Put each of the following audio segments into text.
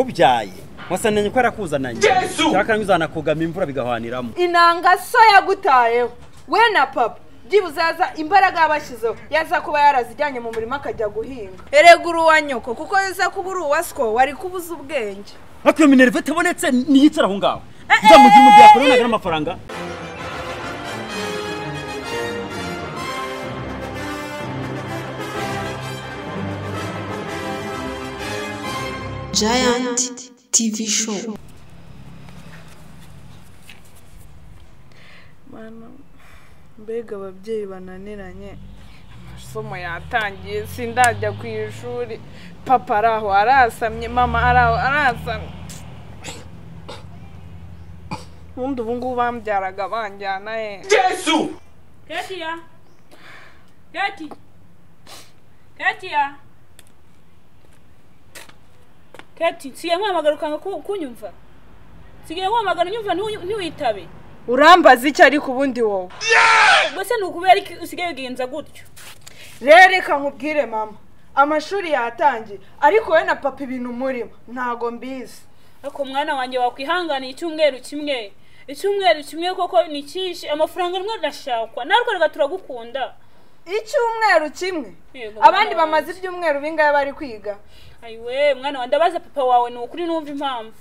kubyaye wasanenye ko yarakuzananye Yesu! cyakanywe uzanakugama imvura bigahwaniramo inanga so yagutayeho we na papa byibuze yaza imbaraga yabashyizeho yaza kuba yarazijyanye mu murima akajya guhinga erega uri uwa nyoko kuko yaza kuba uri uwa siko wari kubuza ubwenge ariko iyo minerve itabonetse niyicare aho ngaho nzamugira mu gihe yakoranaga n'amafaranga Giant TV Show. mana mbega ababyeyi bananiranye amasomo yatangiye sindajya ku ishuri papa ari aho arasamye mama ari aho arasamye ubundi ubu ngubu bambyaraga banjyana he Yesu! Katia! Kati! Katia! Kati, sigaye nkuhamagara ukanga ku- kunyumva. Sigaye nkuhamagara unyumva ntiwu- ntiwitabe. urambaza iki ariko ubundi wowe Ubwo se ni ukubera iki usigaye wigenza gutyo? rero reka nkubwire mama amashuri yatangiye ariko wowe na papa ibintu umurimo ntago mbizi Ariko mwana wanjye wakwihanganiye icyumweru kimwe. Icyumweru kimwe koko ni cyinshi, amafaranga rimwe arashakwa. Narwo rega turagukunda. icyumweru kimwe Yego, abandi mwana bamaze ibyumweru bingahe bari kwiga Ayiwe, mwana wanjye abaza papa wawe ni ukuri numva impamvu.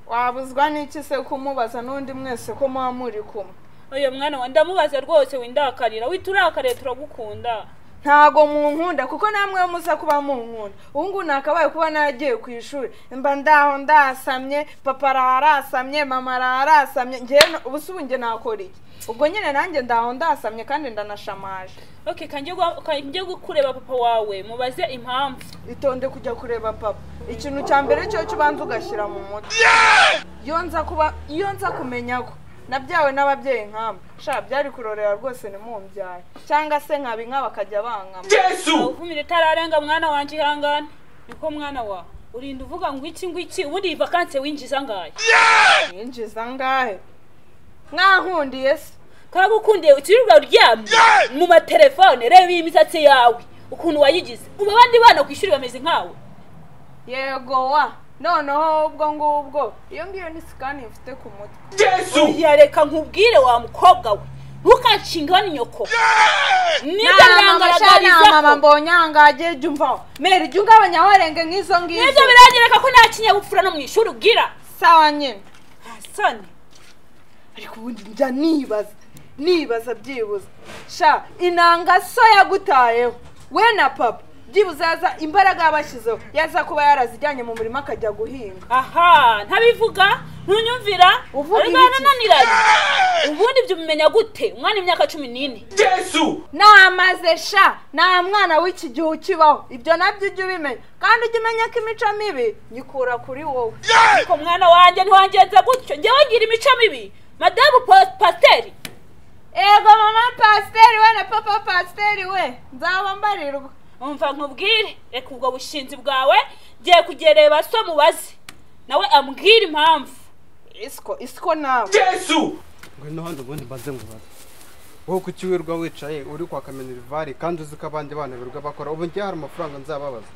wabuzwa n'iki se kumubaza n'undi mwese ko muba muri kumwe Oya mwana wanjye ndamubaza rwose windakarira. Wita urakariye turagukunda. ntago munkunda kuko namwe muza kuba munkunda ubu ngubu nakabaye kuba nagiye ku ishuri mba ndaho ndasamye papa arasamye mama arasamye njyewe ubusubu njye nakora iki ubwo nyine nanjye ndaho ndasamye kandi ndanashamaje okay kanjye gwa- kanjye gukureba papa wawe mubaze impamvu itonde kujya kureba papa ikintu cya mbere cyo cyo ubanza ugashyira mu mutwe iyo nza kuba iyo nza kumenya ko nabyawe n'ababyeyi nk'aba sha byari kurorera rwose nimumbyare cyangwa se nkaba inka bakajya bankama Yesu! uvumire itararenga mwana wanjye ihangane niko mwana wa urinda uvuga ngo iki ngo iki ubundi iyi vakanse winjiza ngayo yinjiza angahe mwankundiye se karagukundiye ukirirwa uryamye mu matelefone reba iyi misatsi yawe ukuntu wayigize ubu abandi bana ku ishuri bameze nkawe yego wa noneho ubwo ngubwo iyo ngiyo ni sikani mfite ku mutwe Yesu! oya reka nkubwire wa mukobwa we ntukanshinga nyoko nibyo mama byangaragarizako mbonye ahangaha jya umvaho mera ijya ugabanya warenge nk'izo ngizo nibyo biranyereka ko nta kinyabupfura no mu ishuri ugira sawa nyine hasani ariko ubundi njya nibaza nibaza byibuze sha inanga so yagutayeho we na papa byibuze yaza imbaraga yabashyizeho yaza kuba yarazijyanye mu murima akajya guhinga aha ntabivuga ntunyumvira Uvuga ariko ibiki? yananiranye ubundi ibyo umenya gute umwana imyaka cumi n'ine Yesu! namaze sha nta mwana w'iki gihe ukibaho ibyo nabyo ujya ubimenya kandi ujya umenya ko imico mibi nyikura kuri wowe ariko mwana wanjye ntiwangenza gutyo njyewe ngira imico mibi madamu Pa- pasiteri ego mama pasiteri we na papa pasiteri we nzaba mbarirwa umva nkubwire reka ubwo bushinzi bwawe ngiye kugereba so mubaze nawe ambwire impamvu isiko isiko nawe Yesu! ngo n'ahandi ubundi mbaze ngo baze wowe ku kiwirirwa wicaye uri kwa kamenerivari kandi uzi ko abandi bana birirwa bakora ubu ngiye hari amafaranga nzababaza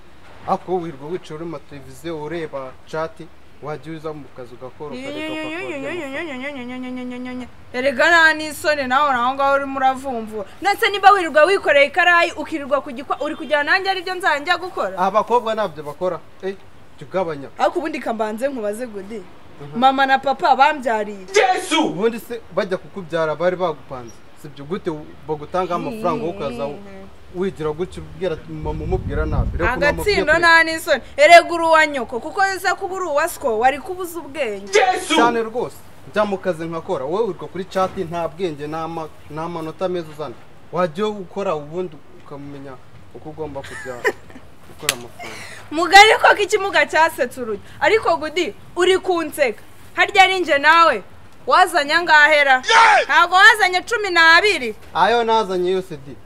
ariko wowe wirirwa wicaye uri mu mateleviziyo ureba cati wajya uza mu kazi ugakora ukareka ukakuramo erega nta n'isoni nawe uri aho ngaho urimo uravumvura ndetse niba wirirwa wikoreye ikarayi ukirirwa ku gikwa uri kujyana nanjye aribyo nzajya gukora abakobwa ntabyo bakora eh jya ugabanya ariko ubundi kambanze nkubaze gudi mama na papa bambyariye Yesu! ubundi se bajya kukubyara bari bagupanze sibyo gute bagutangaho amafaranga wowe ukaza wigira gutya ubwira mama umubwira nabi Reka mama ugiye agatsindo kureka. nta n'isoni erega uri uwa nyoko kuko yaza kuba uri uwa siko wari kubuza ubwenge Yesu! cyane rwose njya mu kazi nkakora wowe urwa kuri cati nta bwenge nta ma- nta manota meza uzana wajya ukora ubundi ukamenya uko ugomba kujya gukora amafaranga mugari ko ikimuga cyasetse urujya ariko gudi uri kunseka harya ni njye nawe wazanye angahera ntabwo wazanye cumi n'abiri ayo nazanye yose di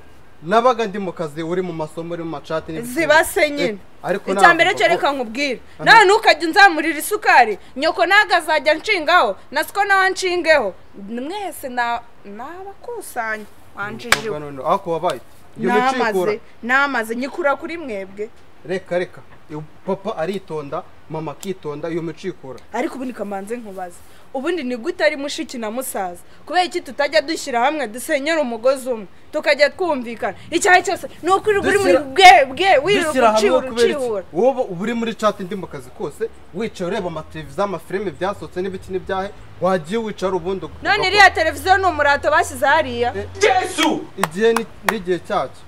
nabaga ndi mu kazi uri mu masomo uri mu macati n'ibindi. zibase nyine Eh, ariko icya mbere ntabwo- cyo reka nkubwire nawe ntukajya unzamurira isukari nyoko ntabwo azajya nshingaho na siko nawe nshingeho mwese na- nabakusanya wanjijwe Umukobwa noneho, ariko wabaye iyo namaze micikura namaze nyikura kuri mwebwe reka reka papa aritonda mama akitonda iyo mico ikora ariko ubundi kamanze nkubaza ubundi ni gute ari mushiki na musaza kubera iki tutajya dushyira hamwe dusenyera umugozi umwe tukajya twumvikana icyaha cyose ni ukuri buri muri Dushyira- bwe bwe wiruka dushyira hamwe ucibura wo kubera iki ucibura wowe uba uri muri chat ndi mu kazi kose wicaye ureba amateleviziyo amafilime byasohotse n'ibiki n'ibyahe wagiye wicara ubundi ukumva none ko- iriya televiziyo ni umurato bashyize hariya igihe ni- n'igihe cyacyo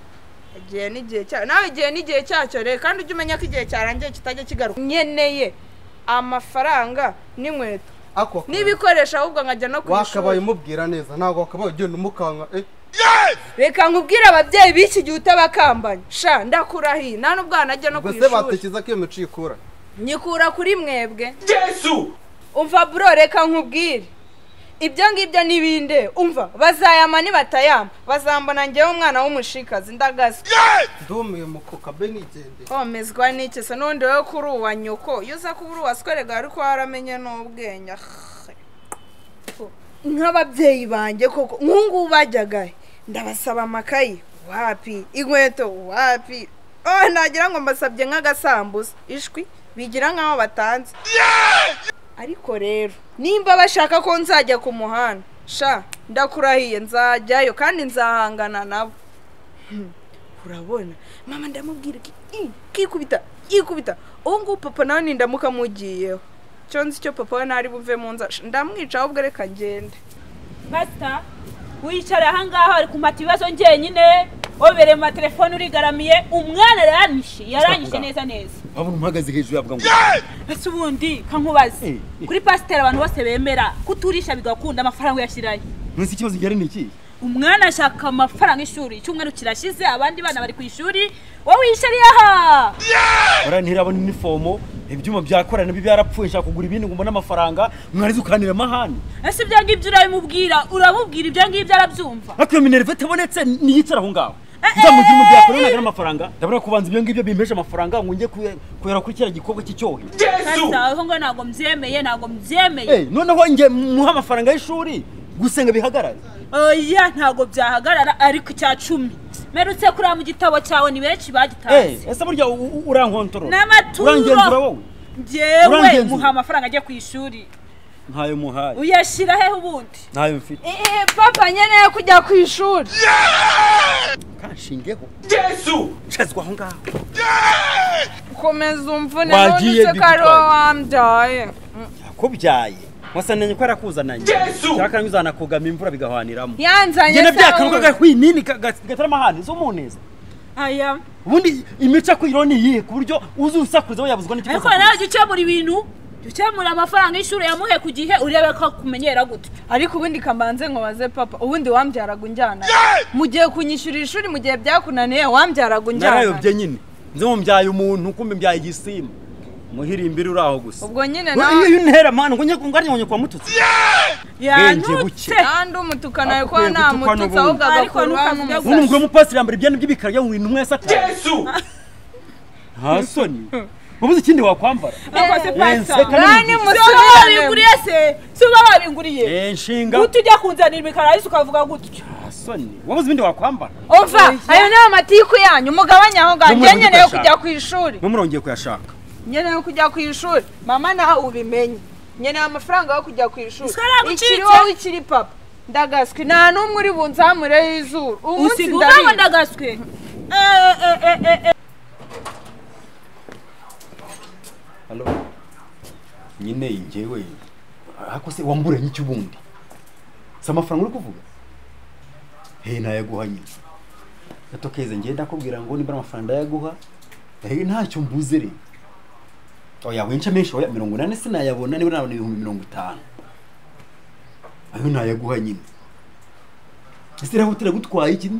igihe n'igihe cya nawe igihe n'igihe cyacyo rero kandi ujye umenya ko igihe cyarangiye kitajya kigaruka nkeneye amafaranga n'inkweto ako kazi n'ibikoresho ahubwo nkajya no ku wakabaye ishuri umubwira neza ntabwo wakabaye ugenda umukanka eh reka nkubwire ababyeyi b'iki gihe utabakambanya sha ndakurahiye nta n'ubwo wanajya no ku ubwo se ishuri batekereza ko iyo mico ikura nyikura kuri mwebwe umva bro reka nkubwire ibyo ngibyo n'ibinde umva bazayama nibatayama bazambona ngewe umwana w'umushikazi ndagaze ndumiye mukuka be nigendeye homezwa n'iki se n'undi wowe kuri uwa nyoko iyo uza kuba uri uwaswerega ariko waramenye n'ubwenge Ah. nk'ababyeyi banjye koko nk'ungubu bajyaga he? ndabasaba amakayi wapi inkweto wapi oh nagira ngo mbasabye nk'agasambusa ishwi bigira nk'aho batanze ariko rero nimba bashaka ko nzajya ku muhanda sha ndakurahiye nzajyayo kandi nzahangana nabo urabona mama ndamubwira iki "Ih, kikubita yikubita ubu ngubu papa nawe nindamuka mugiyeho cyo nzi icyo papa we ntari buve mu nzara Sh- ndamwica ahubwo reka ngende pasita wicara ahangaha ari kumata ibibazo njyenyine obereye mu matelefone urigaramiye umwana yaranyishe yaranyishe neza neza urabona umuhagaze hejuru yavuga ngo ese ubundi kankubaza Eh, eh. kuri pasiteri abantu bose bemera kuturisha bigakunda amafaranga uyashyirayo ntuzi ikibazo gihari ni iki umwana ashaka amafaranga y'ishuri icyumweru kirashize abandi bana bari ku ishuri wowe wiyishariye aha bariya ntirabona inifomo ibyuma byakora nabyo byarapfuye nshaka kugura ibindi ngo mbone amafaranga mwarize ukanira amahane ese ibyo ngibyo urabimubwira uramubwira ibyo ngibyo arabyumva ariko iyo minerva itabonetse niyicara aho ngaho nzamugira umujyi yakora ntagira amafaranga ndabona kubanza ibyo ngibyo bimpesha amafaranga ngo njye kuye- kuyara kuri kiriya gikorwa cy'icyohe pasita aho ngo ntabwo mbyemeye ntabwo mbyemeye Eh, noneho njye muha amafaranga y'ishuri gusenga bihagarare oya ntabwo byahagarara ariko icya cumi merutse kuriya mu gitabo cyawe ni benshi Eh, bagitazi ese burya u- u- urankontorora N'amaturo. urangenzura wowe ngewe urangenzura. muha amafaranga ajya ku ishuri ntayo muhaye uyashyira hehe ubundi ntayo mfite Eh, papa nkeneye kujya ku ishuri kanshingeho nshazwa aho ngaho komeza umvune Wagiye none se ko ari wowe bigutwaye. wambyaye Mm. yakubyaye wasananye ko yarakuzananye cyakanga uzanakugama imvura bigahaniramo yanzanye ngene se byakaruka wowe. gahwinini gatarama ahandi z'umuneza aya ubundi imico akwiyeho ni iyihe ku buryo uzi usakurizaho yabuzwa n'ikibazo ariko nawe jya ukemura ibintu jya ukemura amafaranga y'ishuri yamuhe ku gihe urebe ko akumenyera gutyo ariko ubundi kamanze nkubaze papa ubundi wambyaraga unjyana mu gihe kunyishyurira ishuri mu gihe byakunaniye wambyaraga unjyana narayobye nyine nze mubyaye umuntu kumbe mbyaye igisimba muhirimbiri uri aho gusa ubwo nyine iyo nawe iyo untera mani ngo ngarya kwa mututsi Bwenge buke. yantutse kandi umutukana ariko Akwiye gutukwa ntamututse ahubwo n'ubundi. agakurwaho Ariko n'umusatsi ubundi umugore w'umupasiteri yambara ibyenda by'ibikara byamuwe intumwa ya satani nta soni ubuze ikindi wakwambara bakoze Yense pasita kaminuza. Nani si uba musore babinguriye se si uba babinguriye Eh, nshinga guta ujya kunzanira imikara yose ukavuga gutyo nta soni wabuze ibindi wakwambara umva ayo ni amatiku yanyu mugabanya aho ngaho njye N'umwana nkeneye udashaka. kujya ku ishuri mwe murongeye kuyashaka nkeneye kujya ku ishuri mama nawe ubimenye nkeneye amafaranga yo kujya ku ishuri Ese aragucitse? ikiri wowe ikiri papa ndagaswi nta n'umwe uri bunzamureho izuru umunsi usiga uva ndarira ndagaswe Eh, eh, eh, eh, eh. halo nyine njyewe ariko se wamburanye iki ubundi si amafaranga uri kuvuga he ntayaguhanye gato keza njye ndakubwira ngo niba ari amafaranga ndayaguha he ntacyo mbuze rero oya winca menshi oya mirongo inani sinayabona niba nabona ibihumbi mirongo itanu ayo ntayaguha nyine ese iriya hoteli yagutwaye iki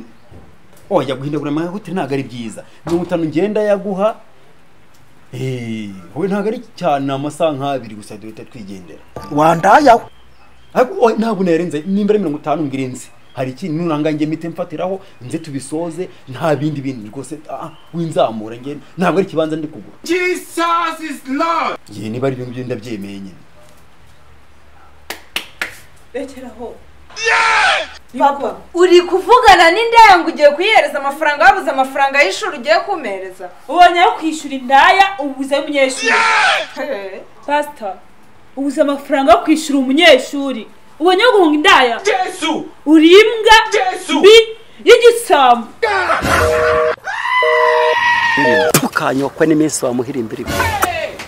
oya guhindagura amahoteli ntabwo ari byiza mirongo itanu ngenda yaguha Eh, wowe ntabwo ari cyane ni amasaha nk'abiri gusa duhita twigendera wandayaho ariko oya, ntabwo nayarenze nimba ari mirongo itanu mbwira nzi hari ikintu nuranga njye mite mfatiraho nze tubisoze nta bindi bintu rwose ah, winzamura njye ntabwo ari ikibanza ndi kugura yewe niba ari ibintu ngibyo ndabyemeye nyine rekeraho papa uri kuvugana n'indaya ngo ugiye kuyihereza amafaranga wabuze amafaranga y'ishuri ugiye kumpereza ubonye yo kwishyura indaya ubuze umunyeshuri Hehe. pasita ubuze amafaranga yo kwishyura umunyeshuri ubonye yo guhunga indaya Yesu! uri imbwa Yesu! mbi y'igisambo tukanyokwe n'iminsi wamuhira imbere